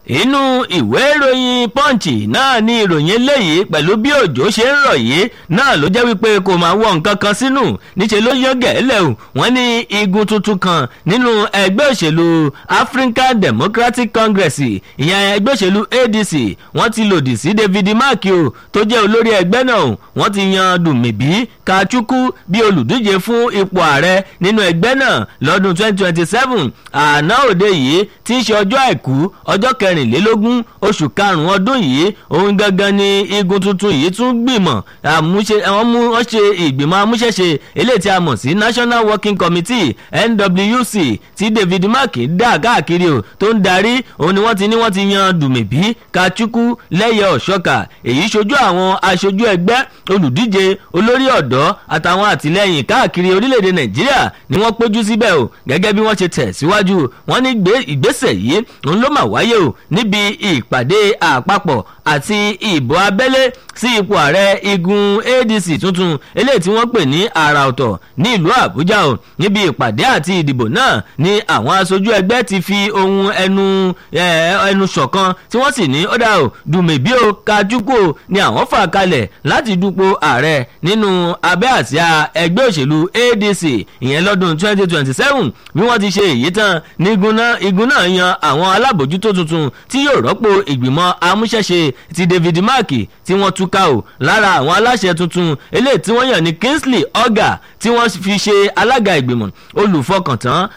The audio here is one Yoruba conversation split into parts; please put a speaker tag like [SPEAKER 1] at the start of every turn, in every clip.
[SPEAKER 1] inú ìwé ìròyìn punch náà ni ìròyìn eléyìí pẹ̀lú bí òjò ṣe ń rọ̀ yìí náà ló jẹ́ wípé kò máa wọ nǹkan kan sínú níṣẹ́ ló yán gẹ̀ẹ́lẹ̀ o wọ́n ní igun tuntun kan nínú ẹgbẹ́ òṣèlú African Democratic Congress ìyẹn ẹgbẹ́ òṣèlú ADC wọ́n ti lòdì sí David Mark o tó jẹ́ olórí ẹgbẹ́ náà wọ́n ti yan Dùmíbí Kachukwu bí olùdíje fún ipò ààrẹ nínú ẹgbẹ́ náà lọ́dún 2027 àná òde yìí tí ń ṣe ọjọ́ àìkú ọjọ́ kẹrìnlélógún oṣù karùn-ún ọdún yìí òun gangan ni igun tuntun yìí tún gbìmọ̀ àmúṣe àwọn mú wọ́n ṣe ìgbìmọ̀ amúṣẹ́ṣe eléyìí tí a mọ̀ sí National Working Committee NWC tí David Mark dá káàkiri o tó ń darí òun ni wọ́n ti ní wọ́n ti yan Dùmíbí Kachukwu lẹ́yẹ ọ̀ṣọ́kà èyí ṣojú àwọn aṣojú ẹgbẹ́ olùdíje olórí ọ̀dọ́ àtàwọn àtìlẹ́yìn káàkiri orílẹ̀-èdè Nàìjíríà ni wọ́n péjú síbẹ̀ o gẹ́gẹ́ bí wọ́n ṣe tẹ̀ síwájú wọ́n ní ìgbésẹ̀ yìí òun ló mà wáyé o níbi ìpàdé àpapọ̀ àti ìbò abẹ́lé sí ipò ààrẹ igun ADC tuntun eléyìí tí wọ́n pè ní àrà ọ̀tọ̀ ní ìlú Àbújá o níbi ìpàdé àti ìdìbò náà ni àwọn aṣojú ẹgbẹ́ ti fi ohun ẹnu ẹnu ṣọ̀kan tí wọ́n sì ní ó dà o Dùmẹ̀bí o Kachukwu o ni àwọn fà kalẹ̀ láti dupò ààrẹ nínú abẹ́ àsíá ẹgbẹ́ òṣèlú ADC ìyẹn lọ́dún 2027 bí wọ́n ti ṣe èyí tán ní igun náà yan àwọn alábòjútó tuntun tí yóò rọ́pò ìgbìmọ̀ amúṣẹ́ṣe ti David Mark tí wọ́n túká o lára àwọn aláṣẹ tuntun eléyìí tí wọ́n yàn ní Kingsley Oga tí wọ́n fi ṣe alága ìgbìmọ̀ olùfọkàntán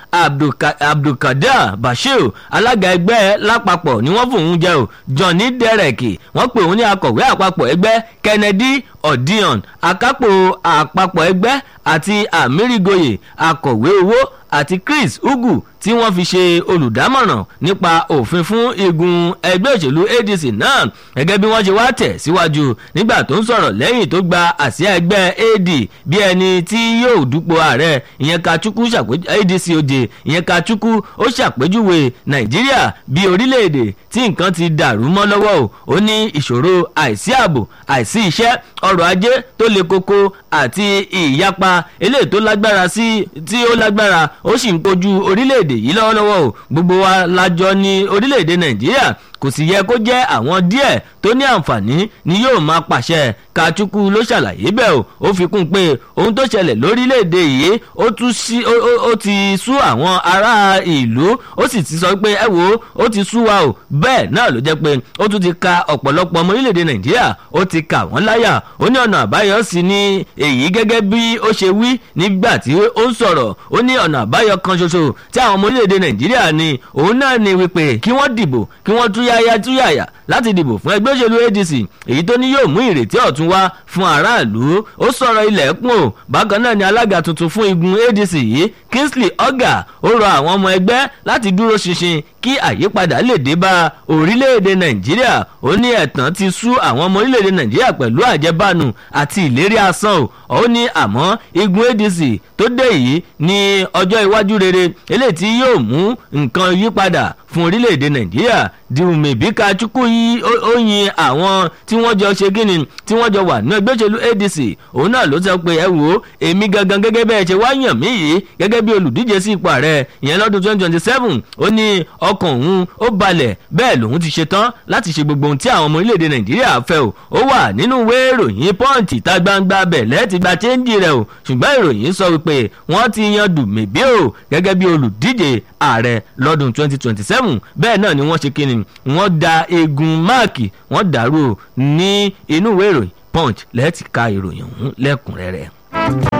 [SPEAKER 1] Abdulkadir Bashir alága ẹgbẹ́ lápapọ̀ ni wọ́n fòun jẹ́ o Johnny Derek wọ́n pè òun ní akọ̀wé àpapọ̀ ẹgbẹ́ Kennedy Odion akápò àpapọ̀ ẹgbẹ́ àti Amirigoye akọ̀wé owó àti Chris Ugu tí wọ́n fi ṣe olùdámọ̀ràn nípa òfin fún igun ẹgbẹ́ òṣèlú ADC náà gẹ́gẹ́ bí wọ́n ṣe wá tẹ̀ síwájú nígbà tó ń sọ̀rọ̀ lẹ́yìn tó gba àsíá ẹgbẹ́ AD bí ẹni tí yóò dúpọ̀ ààrẹ ìyẹn Kachukwu ṣàpèjú ADC òde ìyẹn Kachukwu ó ṣàpèjúwe Nàìjíríà bí orílẹ̀-èdè tí nǹkan ti dàrú mọ́ lọ́wọ́ o ó ní ìṣòro àìsí ààbò àìsí iṣẹ́ ọrọ̀ ajé tó le koko àti ìyapa eléyìí tó lágbára sí tí ó lágbára ó sì ń kojú orílẹ̀-èdè yìí lọ́wọ́lọ́wọ́ o gbogbo wa lájọ ní orílẹ̀-èdè Nàìjíríà kò sì yẹ kó jẹ́ àwọn díẹ̀ tó ní àǹfààní ni yóò máa pàṣẹ Kachukwu ló ṣàlàyé bẹ́ẹ̀ o ó fi kún un pé ohun tó ṣẹlẹ̀ lórílẹ̀‐èdè yìí ó tún sí ó ti sú àwọn ará ìlú ó sì ti sọ pé ẹ wo ó ti sú wa o bẹ́ẹ̀ náà ló jẹ́ pé ó tún ti ka ọ̀pọ̀lọpọ̀ ọmọ orílẹ̀‐èdè Nàìjíríà ó ti kà wọ́n láyà ó ní ọ̀nà àbáyọ sí ní èyí gẹ́gẹ́ bí ó ṣe wí nígbà tí ó ń sọ̀rọ̀ ó ní ọ̀nà àbáyọ kan ṣoṣo tí àwọn ọmọ orílẹ̀‐èdè Nàìjíríà ní òun náà ni wípé kí wọ́n dìbò kí wọ́n túyà túyáyá túyàyà láti dìbò fún ẹgbẹ́ òṣèlú ADC èyí tó ní yóò mú ìrètí ọ̀tun wá fún aráàlú ó sọ̀rọ̀ ilẹ̀kùn o bákan náà ni alága tuntun fún igun ADC yìí Kingsley Oga ó rọ àwọn ọmọ ẹgbẹ́ láti dúró ṣinṣin kí àyípadà lè dé bá orílẹ̀-èdè Nàìjíríà ó ní ẹ̀tàn ti sú àwọn ọmọ orílẹ̀-èdè Nàìjíríà pẹ̀lú àjẹbánu àti ìlérí asán o ó ní àmọ́ igun ADC tó dé yìí ní ọjọ́ iwájú rere eléyìí tí yóò mú nǹkan yípadà fún orílẹ̀-èdè Nàìjíríà Dùmẹ̀bí Kachukwu yìí ó yin àwọn tí wọ́n jọ ṣe kíni tí wọ́n jọ wà ní ẹgbẹ́ òṣèlú ADC òun náà ló sọ pé ẹ wò ó èmi gangan gẹ́gẹ́ bẹ́ẹ̀ ṣe wá yàn mí yìí gẹ́gẹ́ bí olùdíje sí ipò ààrẹ ìyẹn lọ́dún 2027 ó ní ọkàn òun ó balẹ̀ bẹ́ẹ̀ lòun ti ṣe tán láti ṣe gbogbo ohun tí àwọn ọmọ orílẹ̀-èdè Nàìjíríà fẹ́ o ó wà nínú ìwé ìròyìn Punch ìta gbangba bẹ̀lẹ́ ti gba chẹ́ńjì rẹ̀ o ṣùgbọ́n ìròyìn sọ wípé wọ́n ti yan Dùmẹ̀bí o gẹ́gẹ́ bí olùdíje ààrẹ lọ́dún 2027 bẹ́ẹ̀ náà ni wọ́n ṣe kíni wọ́n da eegun máàkì wọ́n dàrú ní inú ìwé ìròyìn Punch lẹ́ẹ̀tì ka ìròyìn ọ̀hún lẹ́kùnrẹ́rẹ́.